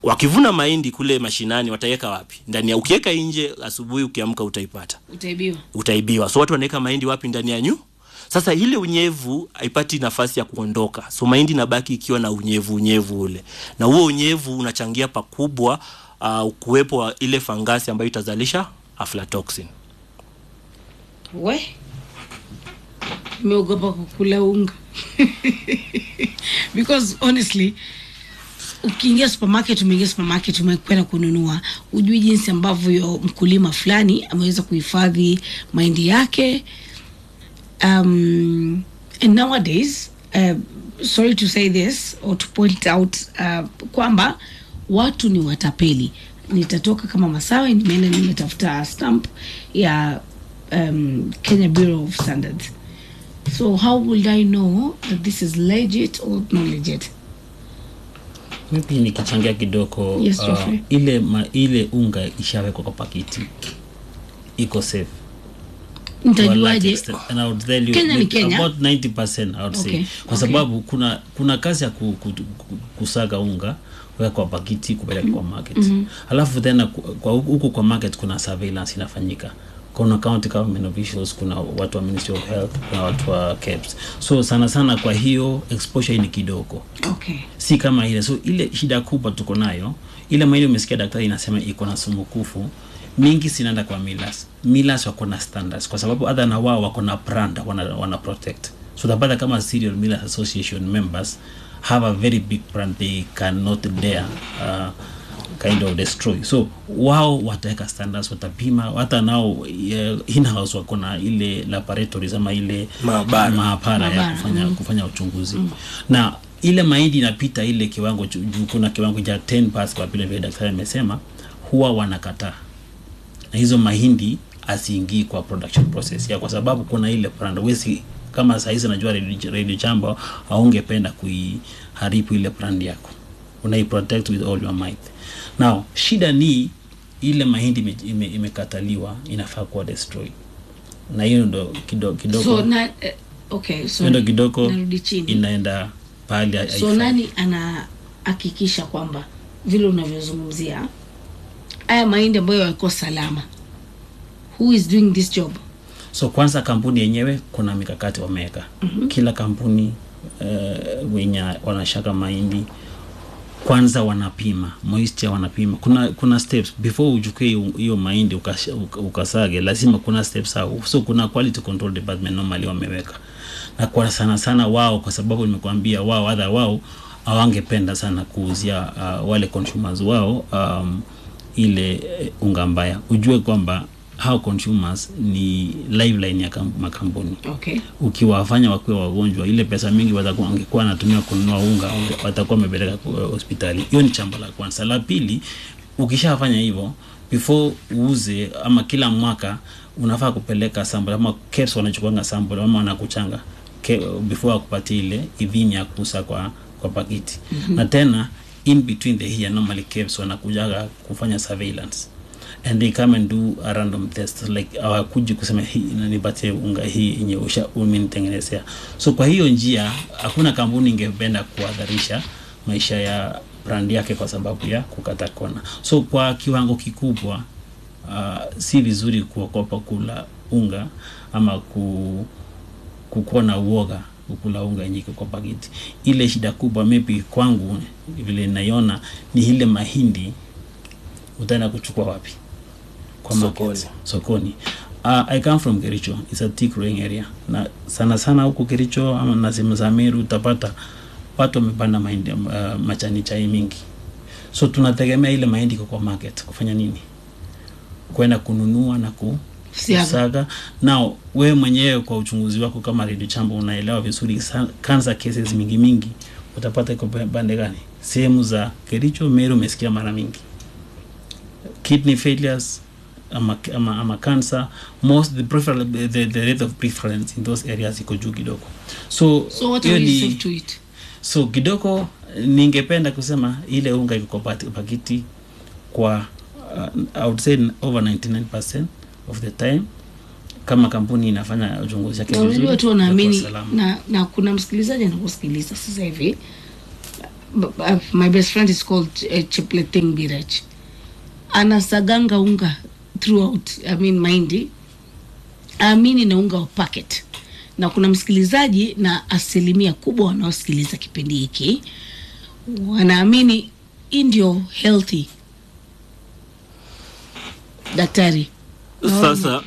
wakivuna mahindi kule mashinani wataweka wapi ndani ya ukiweka nje asubuhi ukiamka utaipata utaibiwa utaibiwa so watu wanaweka mahindi wapi ndani ya nyu sasa ile unyevu haipati nafasi ya kuondoka so mahindi inabaki ikiwa na unyevu unyevu ule na huo unyevu unachangia pakubwa uh, kuwepo wa ile fangasi ambayo itazalisha aflatoxin we imeogopa kukula unga because honestly ukiingia supermarket umeingia supermarket umekwenda kununua ujui jinsi ambavyo mkulima fulani ameweza kuhifadhi mahindi yake um, and nowadays uh, sorry to say this or to point out uh, kwamba watu ni watapeli nitatoka kama masawe nimeenda nimetafuta stamp ya um, kenya bureau of standards so how would i know that this is legit or not legit Maybe nikichangia kidogo Yes, Geoffrey. ile ma, ile unga ishawekwa kwa pakiti iko safe To a large nitajuaje extent. And I would tell you, Kenya ni maybe Kenya? about 90% I would say Okay, kwa okay. sababu kuna kuna kazi ya ku, ku, ku, kusaga unga kuweka kwa pakiti kupeleka kwa market alafu tena ku- kwa huku huku kwa market kuna surveillance inafanyika kuna county government officials kuna watu wa ministry of health kuna watu wa KEBS so sana sana kwa hiyo exposure ni kidogo okay si kama ile so ile shida kubwa tuko nayo ile maili umesikia daktari inasema iko na sumu kufu mingi sinaenda kwa milas milas wako na standards kwa sababu hata na wao wako na brand wana, wana protect so utapata kama serial millers association members have a very big brand they cannot dare uh, kind of destroy so wao wataweka standards watapima hata nao uh, in-house wako na ile laboratories ama ile Maabara. maabara ya Maabara, kufanya, kufanya uchunguzi na ile mahindi inapita ile kiwango chu- juu kuna kiwango cha 10 parts kwa vile vile daktari amesema huwa wanakataa na hizo mahindi asiingii kwa production process ya kwa sababu kuna ile brand wesi kama sahizi najua Radio- radio jambo aungependa kuiharibu ile brand yako unaiprotect with all your might now shida ni ile mahindi ime- ime- imekataliwa inafaa kuwa destroy na hiyo ndo kidogo kidogo so na eh, okay so ndo kidogo narudi chini inaenda pahali ha- so haifai. nani anahakikisha kwamba vile unavyozungumzia haya mahindi ambayo yako salama who is doing this job so kwanza kampuni yenyewe kuna mikakati wameweka mm-hmm. kila kampuni uh, wenye wanashaka mahindi kwanza wanapima moisture wanapima kuna kuna steps before uchukue hiyo- hiyo mahindi ukasha- uka- ukasage lazima kuna steps au so kuna quality control department normally wameweka na kwa sana sana wao kwa sababu nimekuambia wao hata wao hawangependa sana kuuzia uh, wale consumers wao um, ile eh, unga mbaya ujue kwamba hao consumers ni liveline ya kam- makampuni okay ukiwafanya wakuwe wagonjwa ile pesa mingi watakuwa wangekuwa wanatumia kununua unga wange- watakuwa wamepeleka ku- hospitali hiyo ni chambo la kwanza la pili ukishafanya hivyo before uuze ama kila mwaka unafaa kupeleka sample ama KEBS wanachukuanga sample ama wanakuchanga ke, before akupatie ile idhini ya kuuza kwa kwa pakiti mm-hmm. na tena in between the year normally KEBS wanakujaga kufanya surveillance and they come and do a random test like hawakuji kusema hii inanipatie unga hii yenye usha umenitengenezea so kwa hiyo njia hakuna kampuni ingependa kuadharisha maisha ya brand yake kwa sababu ya kukata kona so kwa kiwango kikubwa uh, si vizuri kuokopa kula unga ama ku, kukuwa na uoga kukula unga yenye iko kwa pakiti ile shida kubwa maybe kwangu vile naiona ni ile mahindi utaenda kuchukua wapi kwa Sokoni. market, sokoni uh, i come from kericho it's a tea growing area na sana sana huku kericho ama na sehemu za meru utapata watu wamepanda mahindi uh, machani chai mingi so tunategemea ile mahindi iko kwa market kufanya nini kwenda kununua na ku Siaga. kusaga nao wewe mwenyewe kwa uchunguzi wako kama redio chambo unaelewa vizuri sa- cancer cases mingi mingi utapata iko pande gani sehemu za kericho meru umesikia mara mingi kidney failures ama, ama, ama cancer most the, prefer, the, the rate of preference in those areas iko juu kidogo so so what hiyo are ni- we safe to eat so kidogo ningependa kusema ile unga iko kwa pati- pakiti kwa uh, I would say over 99% of the time kama kampuni inafanya uchunguzi yake na vizuri, unajua tu itakuwa wanaamini salama. na, na kuna msikilizaji anakusikiliza sasa hivi b- uh, my best friend is called uh, Chepleting Birach anasaganga unga throughout I mean mahindi aamini na unga wa packet na kuna msikilizaji na asilimia kubwa wanaosikiliza kipindi hiki wanaamini hii ndio healthy daktari sasa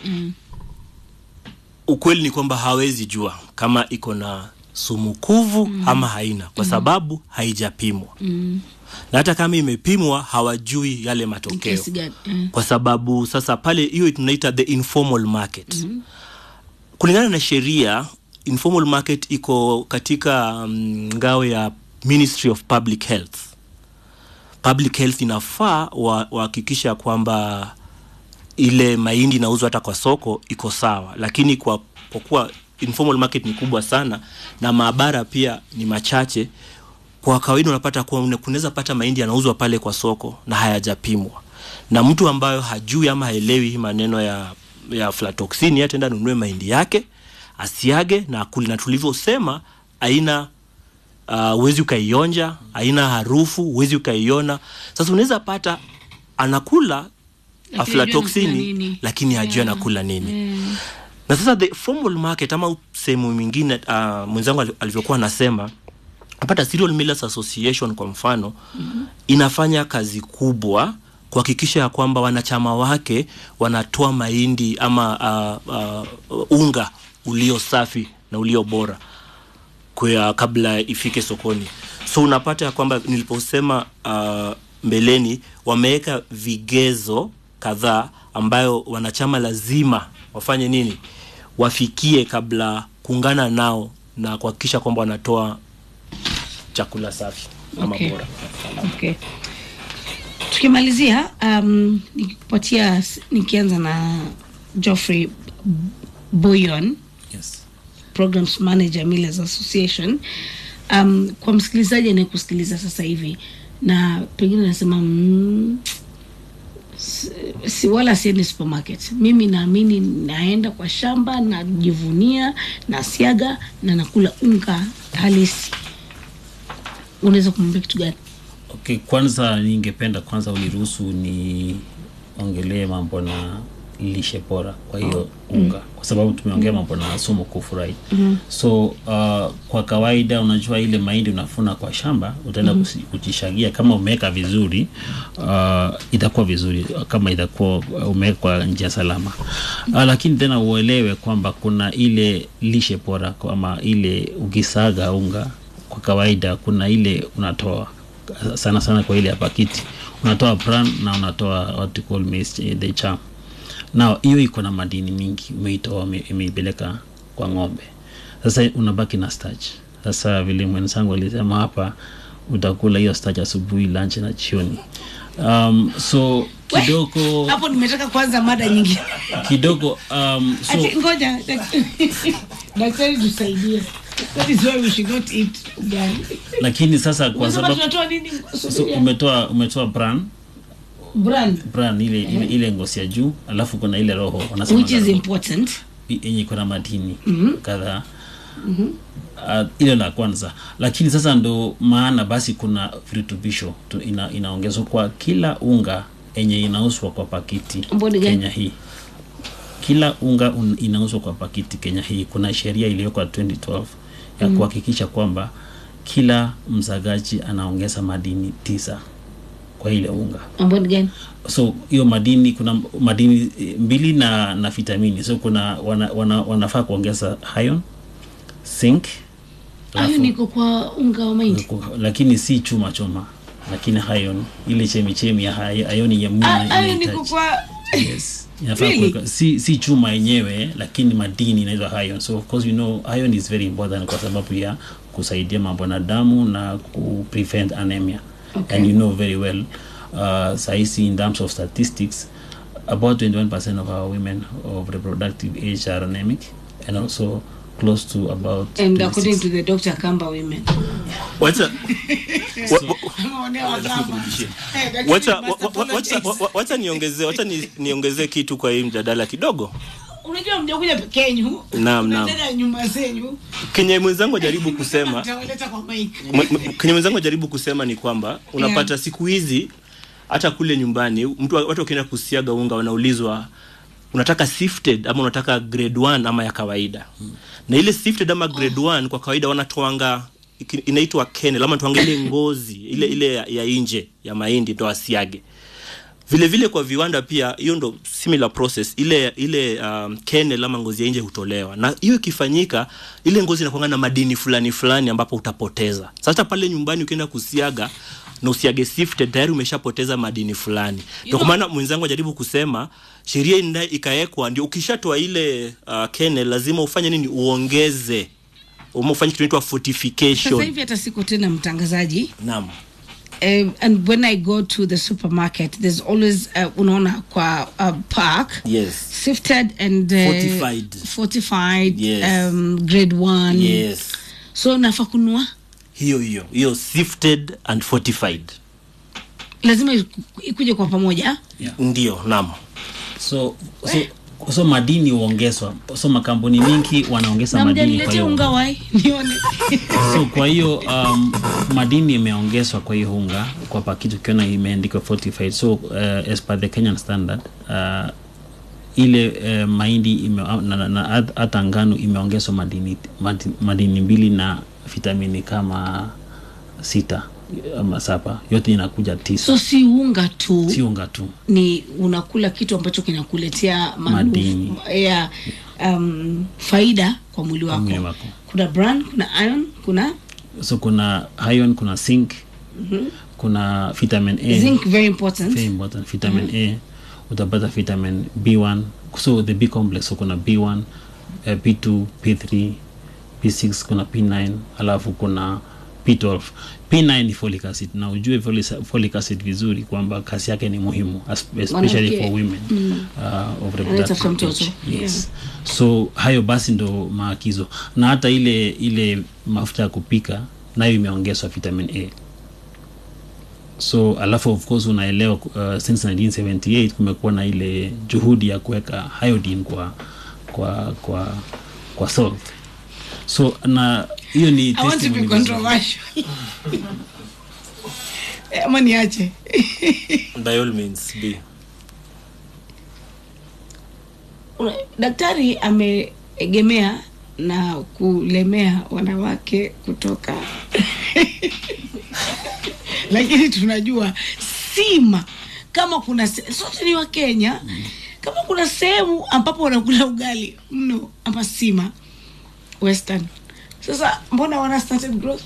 ukweli ni kwamba hawezi jua kama iko na sumu kuvu ama haina kwa sababu haijapimwa na hata kama imepimwa hawajui yale matokeo kiasi gani mm. kwa sababu sasa pale hiyo tunaita the informal market mm-hmm. kulingana na sheria informal market iko katika um, ngao ya ministry of public health public health inafaa wa- wahakikisha kwamba ile mahindi inauzwa hata kwa soko iko sawa lakini kwa, kwa kuwa informal market ni kubwa sana na maabara pia ni machache kwa kawaida unapata kuwa une- kunaweza pata mahindi yanauzwa pale kwa soko na hayajapimwa na mtu ambayo hajui ama haelewi hii maneno ya ya aflatoxin ataenda nunue mahindi yake asiage na akuli na tulivyosema aina uh, uwezi ukaionja haina harufu uwezi ukaiona sasa unaweza pata anakula Lakini hajui anakula aflatoxini nini. lakini hajui Yeah. anakula nini na sasa the formal market ama sehemu mingine uh, mwenzangu ali- alivyokuwa anasema napata Cereal Millers Association kwa mfano mm-hmm. inafanya kazi kubwa kuhakikisha ya kwamba wanachama wake wanatoa mahindi ama uh, uh, unga ulio safi na ulio bora kwa kabla ifike sokoni so unapata ya kwamba niliposema uh, mbeleni wameweka vigezo kadhaa ambayo wanachama lazima wafanye nini wafikie kabla kuungana nao na kuhakikisha kwamba wanatoa chakula safi ama Okay. bora okay tukimalizia um, nikipatia nikianza na Geoffrey Boyon yes. programs manager Millers Association um, kwa msikilizaji anayekusikiliza sasa hivi na pengine nasema mm, si, si wala siendi supermarket mimi naamini naenda kwa shamba najivunia nasiaga na nakula unga halisi unaweza kumwambia kitu gani Okay, kwanza ningependa kwanza uniruhusu niongelee mambo na lishe bora kwa hiyo unga kwa sababu tumeongea mambo na sumu kufurahi mm-hmm. so uh, kwa kawaida unajua ile mahindi unafuna kwa shamba utaenda mm-hmm. kujishagia kama umeweka vizuri uh, itakuwa vizuri kama itakuwa umeweka kwa njia salama uh, lakini tena uelewe kwamba kuna ile lishe bora ama ile ukisaga unga kwa kawaida kuna ile unatoa sana sana kwa ile ya pakiti unatoa bran na unatoa what you call maize, the charm na hiyo iko na madini mingi umeitoa ume- umeipeleka kwa ng'ombe sasa unabaki na starch sasa vile mwenzangu alisema hapa utakula hiyo starch asubuhi lunch na jioni um, so kidogo hapo nimetaka kwanza mada nyingine kidogo um, so Ati, ngoja dak- daktari tusaidie that is why we should not eat ugali lakini sasa kwa Unasema sababu tunatoa nini so umetoa umetoa bran brand bran ile, ile, ile ngozi ya juu alafu kuna ile roho wanasema which is roho. important i- yenye iko na madini mm-hmm. kadhaa uh, ile la kwanza lakini sasa ndo maana basi kuna virutubisho tu- ina, inaongezwa kwa kila unga yenye inauzwa kwa pakiti Mboni gani? kenya hii kila unga un, inauzwa kwa pakiti kenya hii kuna sheria iliyokwa 2012 ya mm. kuhakikisha kwamba kila mzagaji anaongeza madini tisa kwa ile unga ambao ni gani so hiyo madini kuna madini eh, mbili na na vitamini so kuna wana, wana, wanafaa kuongeza iron zinc hayo alafu- niko kwa unga wa mahindi ku- lakini si chuma choma lakini iron ile chemichemi ya hai- iron ya mwili Ah, ina- hayo inahitaji. niko kwa yes inafaa Really? kuweka si, si chuma yenyewe lakini madini inaitwa iron so of course we know iron is very important kwa sababu ya kusaidia mambo na damu na ku prevent anemia Okay. and you know very well uh, saisi in terms of statistics about 21% of our women of reproductive age are anemic and also close to about and 26. according to the doctor kamba women wacha wa- wa- Wameonewa kama. Eh, daktari wacha wa- master wa- wa- wacha politics. wa- wa- wacha niongezee wacha ni- niongezee kitu kwa hii mjadala kidogo unajua mjakuja peke yenyu Naam, naam. Mnaenda nyumba zenyu kenye mwenzangu ajaribu kusema mtawaleta kwa mic M- m- kenye mwenzangu ajaribu kusema ni kwamba unapata siku hizi hata kule nyumbani mtu watu wakienda kusiaga unga wanaulizwa unataka sifted ama unataka grade 1 ama ya kawaida na ile sifted ama grade 1 kwa kawaida wanatoanga iki- inaitwa kernel ama toanga ile ngozi ile ile ya, ya nje ya mahindi ndo asiage vile vile kwa viwanda pia hiyo ndo similar process ile ile um, kernel ama ngozi ya nje hutolewa na hiyo ikifanyika ile ngozi inakuanga na madini fulani fulani ambapo utapoteza sasa pale nyumbani ukienda kusiaga na usiage sifted tayari umeshapoteza madini fulani ndio kwa maana mwenzangu ajaribu kusema sheria ina- ikawekwa ndio ukishatoa ile uh, kernel lazima ufanye nini uongeze uma ufanye kitu inaitwa sasa fortification hivi hata siko tena mtangazaji naam um, and when i go to the supermarket there's always uh, unaona kwa uh, park yes sifted and uh, Fortified. fortified Yes. um, grade one yes so nafa kunua hiyo hiyo hiyo sifted and fortified lazima iku- ikuje kwa pamoja yeah. ndio naam so, so, so madini huongezwa so makampuni mingi wanaongeza na madini kwa mjaniletea hiyo unga wai nione so kwa hiyo um, madini imeongezwa kwa hiyo unga kwa pakiti ukiona imeandikwa fortified so uh, as per the kenyan standard uh, ile uh, mahindi ime, na, na, na hata ngano imeongezwa madini, madini, madini mbili na vitamini kama sita ama saba yote inakuja tisa so si unga tu si unga tu ni unakula kitu ambacho kinakuletea manuf- Madini. ya um, faida kwa mwili wako. mwili wako. kuna bran kuna iron kuna so kuna iron kuna zinc kuna vitamin a zinc very important very important vitamin a utapata vitamin b1 so the b complex so kuna b1 uh, b2 p3 p6 kuna p9 alafu kuna p12 p9 ni folic acid na ujue folic- folic acid vizuri kwamba kazi yake ni muhimu as- especially Mwanamke. for women uh, of Anayetafuta reproductive mtoto. age. yes so hayo basi ndo maagizo na hata ile ile mafuta ya kupika nayo imeongezwa vitamin a so alafu of course unaelewa uh, since 1978 kumekuwa na ile juhudi ya kuweka iodine kwa kwa kwa kwa salt so na hiyo ni I want to be testimony vizuri. controversial Eh, ama niache by all means be Una- daktari ameegemea na kulemea wanawake kutoka lakini tunajua sima kama kuna se- sote ni wa kenya kama kuna sehemu ambapo wanakula ugali mno ama sima western sasa mbona wana started growth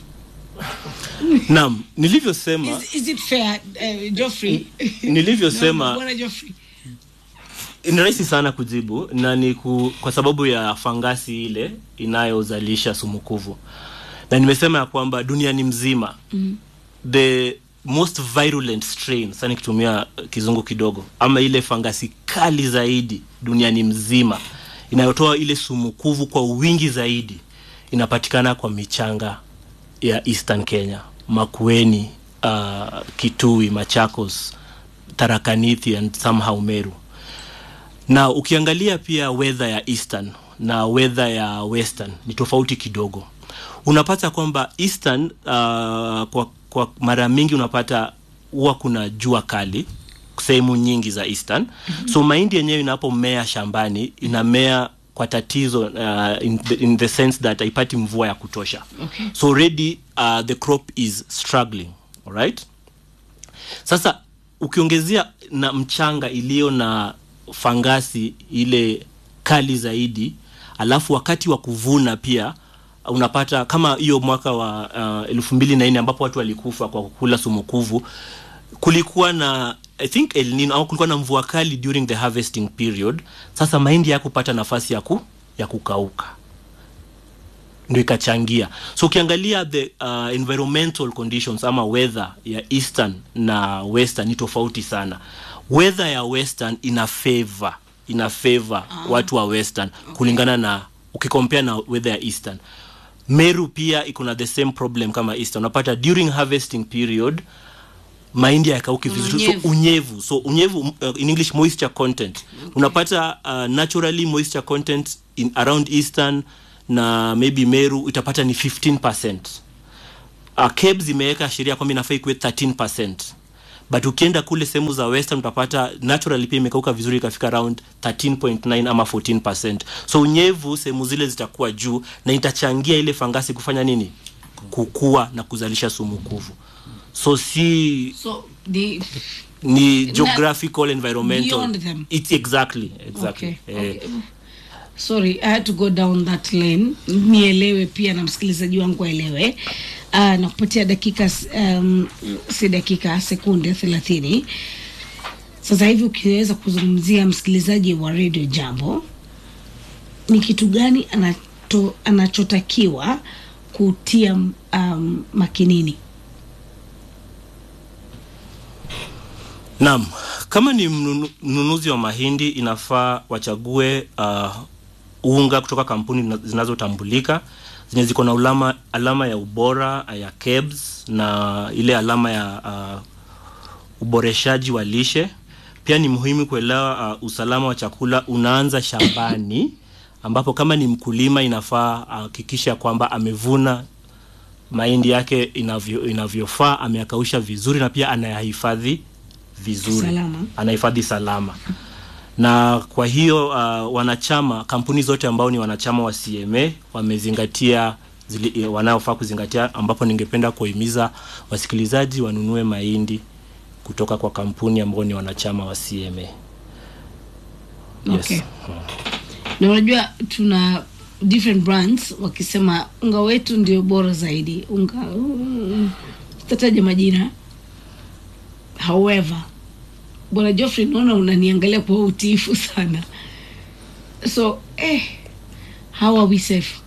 naam nilivyosema is, is it fair uh, Geoffrey nilivyosema Bwana Geoffrey ni rahisi sana kujibu na ni ku, kwa sababu ya fangasi ile inayozalisha sumukuvu na nimesema ya kwamba duniani mzima mm. the most virulent strain sasa nikitumia kizungu kidogo ama ile fangasi kali zaidi duniani mzima inayotoa ile sumukuvu kwa wingi zaidi inapatikana kwa michanga ya eastern kenya makueni uh, kitui machakos tarakanithi and somehow meru na ukiangalia pia weather ya eastern na weather ya western ni tofauti kidogo unapata kwamba eastern uh, kwa, kwa mara mingi unapata huwa kuna jua kali sehemu nyingi za eastern mm-hmm. so mahindi yenyewe inapomea shambani inamea kwa tatizo uh, in, the, in the sense that haipati mvua ya kutosha Okay. so already uh, the crop is struggling alright sasa ukiongezea na mchanga iliyo na fangasi ile kali zaidi alafu wakati wa kuvuna pia unapata kama hiyo mwaka wa uh, elfu mbili na nne ambapo watu walikufa kwa kukula sumukuvu kulikuwa na i think El Nino au kulikuwa na mvua kali during the harvesting period sasa mahindi yakupata nafasi ya, ku, ya kukauka ndio ikachangia so ukiangalia the uh, environmental conditions ama weather ya eastern na western ni tofauti sana weather ya western ina favor ina favor ah. watu wa western okay. kulingana na ukikompea na weather ya eastern meru pia iko na the same problem kama eastern unapata during harvesting period mahindi hayakauki vizuri Unyevu. so unyevu so unyevu uh, in english moisture content unapata uh, naturally moisture content in around eastern na maybe meru itapata ni 15 uh, KEBS imeweka sheria kwamba inafaa ikuwe 13 but ukienda kule sehemu za western utapata naturally pia imekauka vizuri ikafika around 13.9 ama 14 so unyevu sehemu zile zitakuwa juu na itachangia ile fangasi kufanya nini kukua na kuzalisha sumu kuvu so si so the ni geographical environmental Beyond them. it's exactly exactly okay, eh, okay. sorry i had to go down that lane nielewe pia na msikilizaji wangu aelewe uh, na kupatia dakika um, si dakika sekunde thelathini sasa hivi ukiweza kuzungumzia msikilizaji wa radio jambo ni kitu gani anato, anachotakiwa kutia um, makinini Naam, kama ni mnunu- mnunuzi wa mahindi inafaa wachague uh, unga kutoka kampuni na- zinazotambulika zenye ziko na ulama, alama ya ubora uh, ya KEBS na ile alama ya uh, uboreshaji wa lishe. Pia ni muhimu kuelewa uh, usalama wa chakula unaanza shambani, ambapo kama ni mkulima inafaa ahakikisha kwamba amevuna mahindi yake inavyo, inavyofaa ameyakausha vizuri na pia anayahifadhi vizuri Salama. anahifadhi salama na kwa hiyo uh, wanachama kampuni zote ambao ni wanachama wa CMA wamezingatia zili, wanaofaa kuzingatia ambapo ningependa kuhimiza wasikilizaji wanunue mahindi kutoka kwa kampuni ambao ni wanachama wa CMA Okay. na unajua tuna different brands wakisema unga wetu ndio bora zaidi unga mm, tataja majina however bwana joffrey naona unaniangalia kwa utiifu sana so eh, how are we safe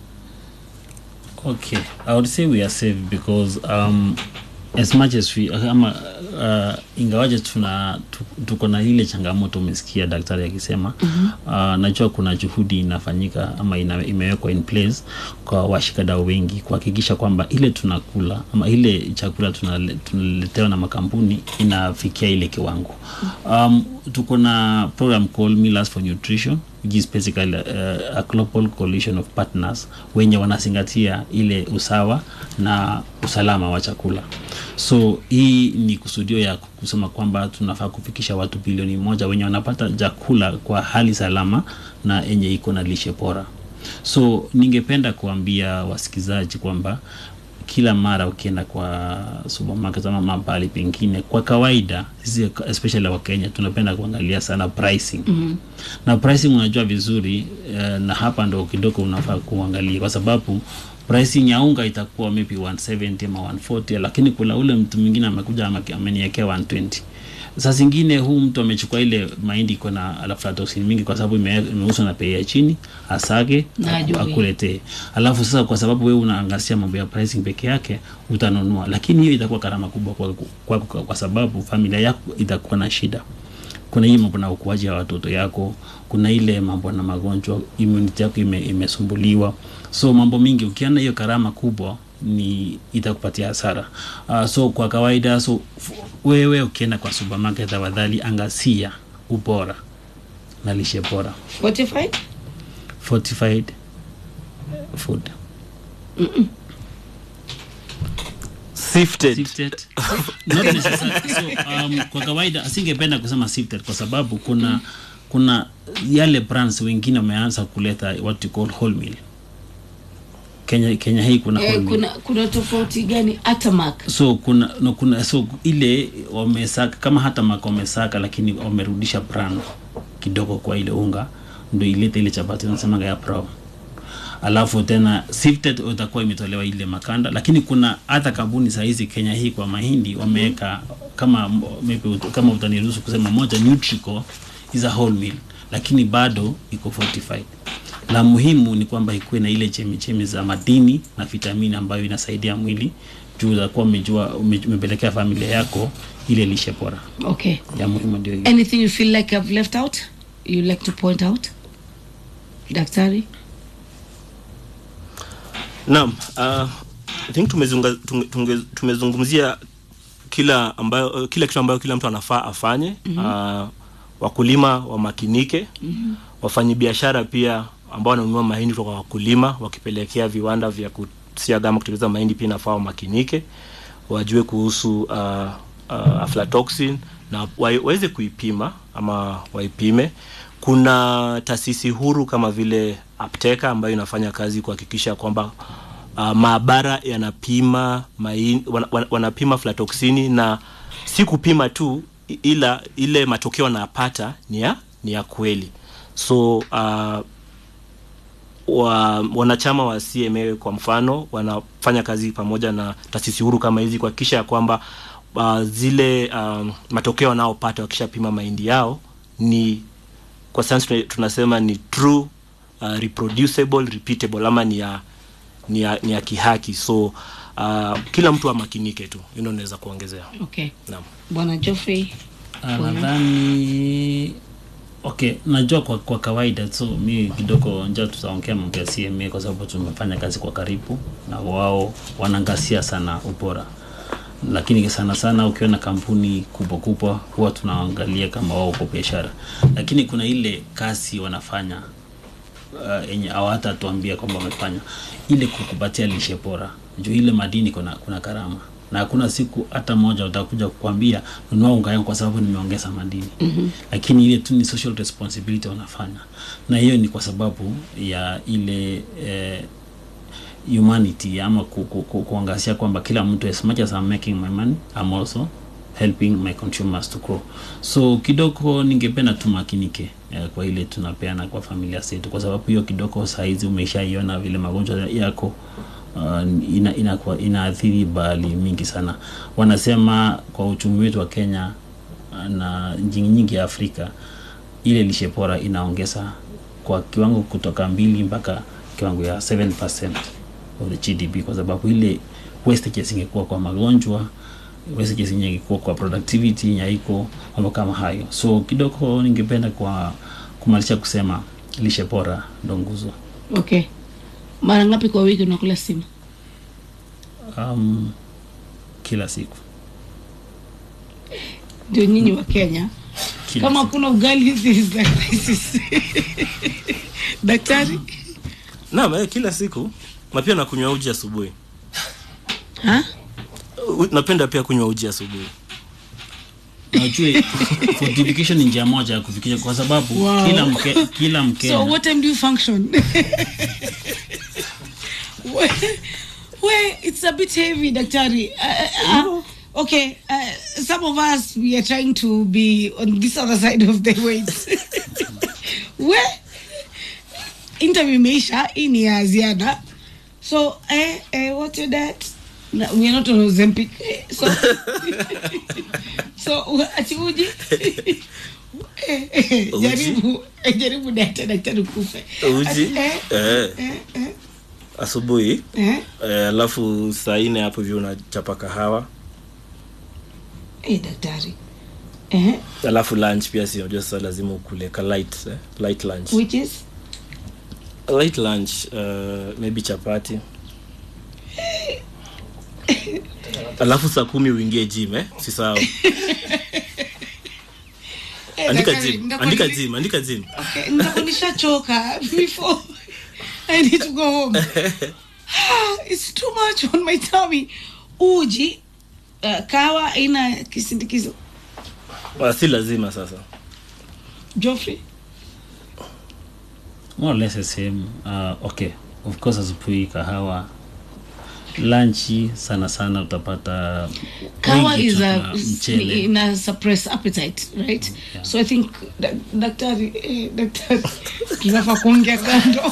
Okay, I would say we are safe because um, as much as we ama uh, ingawaje tuna tu- tuko na ile changamoto umesikia daktari akisema mm-hmm. uh, najua kuna juhudi inafanyika ama ina, imewekwa in place kwa washikadau wengi kuhakikisha kwamba ile tunakula ama ile chakula tunale- tunaletewa na makampuni inafikia ile kiwango um, tuko na program called Millers for Nutrition which is basically uh, a global coalition of partners wenye wanazingatia ile usawa na usalama wa chakula so hii ni kusudio ya kusema kwamba tunafaa kufikisha watu bilioni moja wenye wanapata chakula kwa hali salama na yenye iko na lishe bora so ningependa kuambia wasikizaji kwamba kila mara ukienda kwa supermarket ama mahali pengine kwa kawaida sisi especially wa Kenya tunapenda kuangalia sana pricing mm-hmm. na pricing unajua vizuri uh, na hapa ndo kidogo unafaa kuangalia kwa sababu pricing ya unga itakuwa maybe 170 ama 140 lakini kuna ule mtu mwingine amekuja ame- ameniwekea 120 saa zingine huu mtu amechukua ile mahindi iko na aflatoxin mingi kwa sababu ime- imeuzwa na bei ya chini asage Na aku- ajue. akuletee alafu sasa kwa sababu wewe unaangazia mambo ya pricing peke yake utanunua lakini hiyo itakuwa gharama kubwa kwa, kwa, kwa, kwa sababu familia yako itakuwa na shida kuna hii mambo na ukuaji wa watoto yako kuna ile mambo na magonjwa immunity yako ime, imesumbuliwa so mambo mingi ukiona hiyo gharama kubwa ni itakupatia hasara uh, so kwa kawaida so f- wewe ukienda kwa supermarket tafadhali angazia ubora na lishe bora fortified fortified food sifted sifted not necessarily so um, kwa kawaida asingependa kusema sifted kwa sababu kuna kuna yale brands wengine wameanza kuleta what you call whole meal Kenya Kenya hii kuna whole eh, meal kuna kuna tofauti gani atamak so kuna no, kuna so ile wamesaka kama hata maka wamesaka lakini wamerudisha brand kidogo kwa ile unga ndio ilete ile chapati nasemaga ya brown alafu tena sifted utakuwa imetolewa ile makanda lakini kuna hata kampuni saa hizi Kenya hii kwa mahindi wameweka kama maybe ut- kama utaniruhusu kusema moja Nutrico is a whole meal lakini bado iko fortified la muhimu ni kwamba ikuwe na ile chemichemi za madini na vitamini ambayo inasaidia mwili juu utakuwa umejua ume- umepelekea familia yako ile lishe bora okay ya muhimu ndio hiyo anything you feel like i've left out you like to point out daktari Naam, uh, I think tumezunga, tunge, tunge, tumezungumzia kila ambayo uh, kila kitu ambayo kila mtu anafaa afanye mm-hmm. uh, wakulima wamakinike mm-hmm. wafanyabiashara pia ambao wananunua mahindi kutoka kwa wakulima wakipelekea viwanda vya kusiaga ama kutengeneza mahindi pia inafaa wamakinike wajue kuhusu uh, uh, aflatoxin na wa, waweze kuipima ama waipime kuna taasisi huru kama vile apteka ambayo inafanya kazi kuhakikisha kwamba uh, maabara yanapima main, wan, wan, wanapima aflatoxini na si kupima tu i- ila ile matokeo wanapata ni ya ni ya kweli so uh, wa, wanachama wa CMA kwa mfano wanafanya kazi pamoja na taasisi huru kama hizi kuhakikisha ya kwamba uh, zile um, matokeo wanaopata wakishapima mahindi yao ni kwa sayansi tunasema ni true uh, reproducible repeatable ama ni ya ni ya, ni ya kihaki so uh, kila mtu amakinike tu hilo naweza kuongezea okay naam bwana joffrey Ah, nadhani okay najua kwa, kwa kawaida so mi kidogo nja tutaongea mambo ya cma kwa sababu tumefanya kazi kwa karibu na wao wanaangasia sana ubora lakini sana sana ukiona kampuni kubwa kubwa huwa tunaangalia kama wao uko biashara lakini kuna ile kazi wanafanya uh, yenye hawata tuambia kwamba wamefanya ile kukupatia lishe bora juu ile madini kuna, kuna karama na hakuna siku hata moja utakuja kukwambia nunua unga yangu kwa sababu nimeongeza madini mm-hmm. lakini ile tu ni social responsibility wanafanya na hiyo ni kwa sababu ya ile eh, humanity ama ku, ku, ku, kuangazia kwamba kila mtu as much as I'm making my money I'm also helping my consumers to grow so kidogo ningependa tumakinike eh, kwa ile tunapeana kwa familia zetu kwa sababu hiyo kidogo saizi umeshaiona vile magonjwa yako uh, ina, ina, inaathiri bali mingi sana wanasema kwa uchumi wetu wa kenya uh, na nchi nyingi ya afrika ile lishe bora inaongeza kwa kiwango kutoka mbili mpaka kiwango ya 7% of the GDP kwa sababu ile wastages ingekuwa kwa magonjwa wastages ingekuwa kwa productivity yaiko mambo kama hayo so kidogo ningependa kwa kumalisha kusema lishe bora ndo nguzo okay mara ngapi kwa wiki unakula simu um, kila siku ndio nyinyi wa kenya kila kama siku. kuna ugali this is like crisis. daktari naam eh, kila siku na pia nakunywa uji asubuhi ha? U- napenda pia kunywa uji asubuhi na ujue fortification ni njia moja ya kufikisha kwa sababu Wow. kila mke, kila mkenya so what time do you function where, where it's a bit heavy daktari uh, uh, okay uh, some of us we are trying to be on this other side of the weights where interview imeisha hii ni ya ziada so eh, eh, what's your diet No, we are not on Ozempic. Eh, so so u- ati uji Eh, eh, Uji? jaribu eh, jaribu diet ya daktari kufe uji Ati, eh, eh, eh, eh, asubuhi eh. eh, alafu saa nne hapo hivyo unachapa kahawa Eh, daktari eh, alafu lunch pia si unajua sasa lazima ukule ka light eh? light lunch which is light lunch uh, maybe chapati alafu saa kumi uingie gym eh? si sawa eh, andika daktari, gym ndakuwa andika nili- gym andika gym Okay, nitakuwa nishachoka before I need to go home. Ah, It's too much on my tummy. Uji uh, kawa ina kisindikizo. Ah, si lazima sasa Geoffrey. more or less the same uh, okay of course asubuhi kahawa lanchi sana sana utapata Kawa wengi is a tuna mchele ina suppress appetite, right? Yeah. So I think da- daktari eh, daktari tunafaa kuongea kando.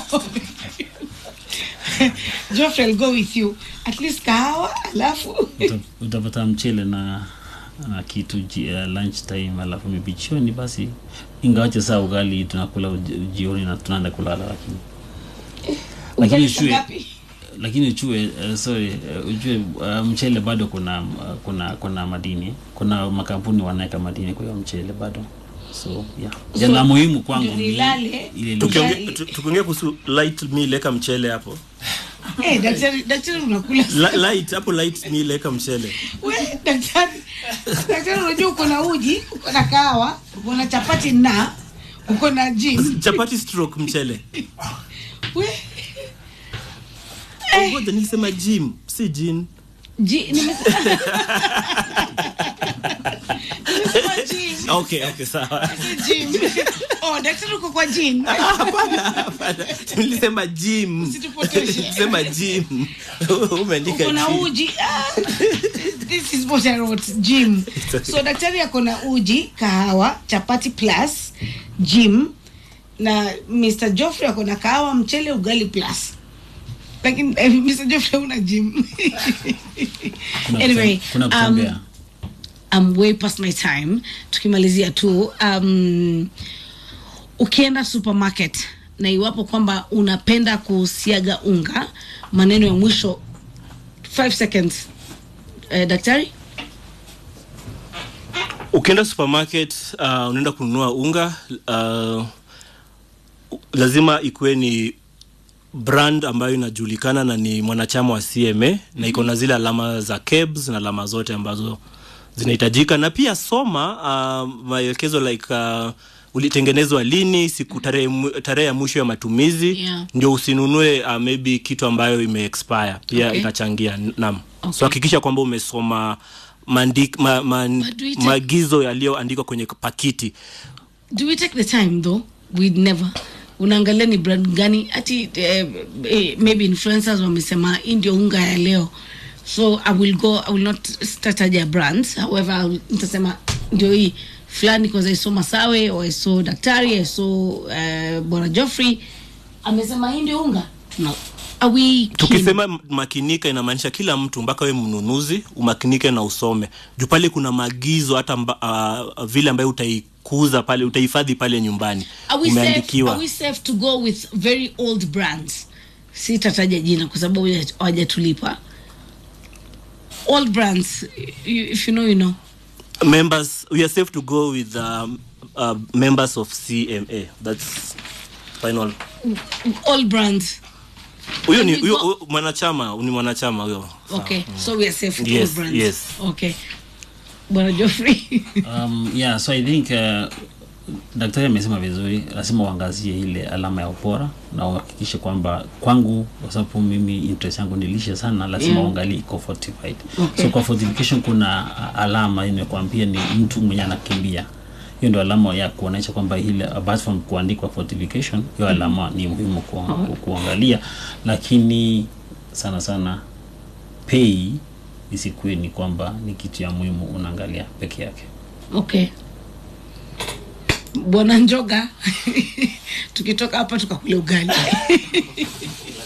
Geoffrey, I'll go with you. At least kahawa alafu Uta- utapata mchele na na kitu ji, uh, lunch time alafu maybe jioni basi ingawache saa ugali tunakula uji- jioni na tunaenda kulala lakini lakini ugali saa ujue ngapi? lakini ujue uh, sorry uh, ujue uh, mchele bado kuna uh, kuna kuna madini kuna makampuni wanaweka madini kwa hiyo mchele bado so yeah So, so, na muhimu kwangu ndio ni nilale, ile lishe. tukiongea Ugali. tu- tukiongea kuhusu light meal eka mchele hapo Eh, daktari daktari unakula La, light hapo light ni ileka mchele we daktari daktari unajua uko na uji uko na kahawa uko na chapati na uko na gin chapati stroke mchele we ngoja nilisema gym si gin ji nimese- nimesema gin okay okay sawa si gin oh daktari uko kwa gin hapana hapana nilisema gym Usitupotoshe. nilisema gym umeandika uko na gym. uji ah, this is what I wrote gym so daktari ako na uji kahawa chapati plus gym na Mr. Joffrey ako na kahawa mchele ugali plus lakini eh, Mr. Joffrey una gym Kuna anyway kutem- kuna um, kutembea I'm way past my time tukimalizia tu um, ukienda supermarket na iwapo kwamba unapenda kusiaga unga maneno ya mwisho 5 seconds eh, daktari ukienda supermarket uh, unaenda kununua unga uh, lazima ikuwe ni brand ambayo inajulikana na ni mwanachama wa cma na iko na zile alama za kebs na alama zote ambazo zinahitajika na pia soma uh, maelekezo like uh, ulitengenezwa lini siku tarehe mu- tarehe ya mwisho ya matumizi Yeah. ndio usinunue uh, maybe kitu ambayo ime expire pia Okay. itachangia nam Okay. so hakikisha kwamba umesoma maandik, ma, ma, But do we take- maagizo yaliyoandikwa kwenye pakiti do we take the time though we never unaangalia ni brand gani ati eh, eh, maybe influencers wamesema hii ndio unga ya leo so i will go i will not stataja brands however I will- nitasema ndio hii fulani because i saw masawe or i saw daktari i saw uh, bwana joffrey amesema hii ndio unga Tuna, are we keen? tukisema m- makinika inamaanisha kila mtu mpaka we mnunuzi umakinike na usome juu pale kuna maagizo hata mba, uh, vile ambayo utaikuza pale utahifadhi pale nyumbani Are we, safe, umeandikiwa are we safe to go with very old brands sitataja jina kwa sababu hawaja- hawajatulipa old brands you, if you know you know members we are safe to go with um, uh, members of cma that's final old brands huyo ni Can we huyo go- huyo mwanachama ni mwanachama huyo okay so we are safe with Yes, old brands yes. okay bwana joffrey um, yeah so i think uh, daktari amesema vizuri lazima uangazie ile alama ya ubora na uhakikishe kwamba kwangu kwa sababu mimi interest yangu ni lishe sana lazima Yeah. uangalie iko fortified Okay. so kwa fortification kuna a- alama imekwambia ni mtu mwenye anakimbia hiyo ndio alama ya kuonyesha kwamba ile apart from kuandikwa fortification hiyo alama ni muhimu ku, ku, kuangalia lakini sana sana pay isikuwe ni kwamba ni kitu ya muhimu unaangalia peke yake okay bwana njoga tukitoka hapa tukakule ugali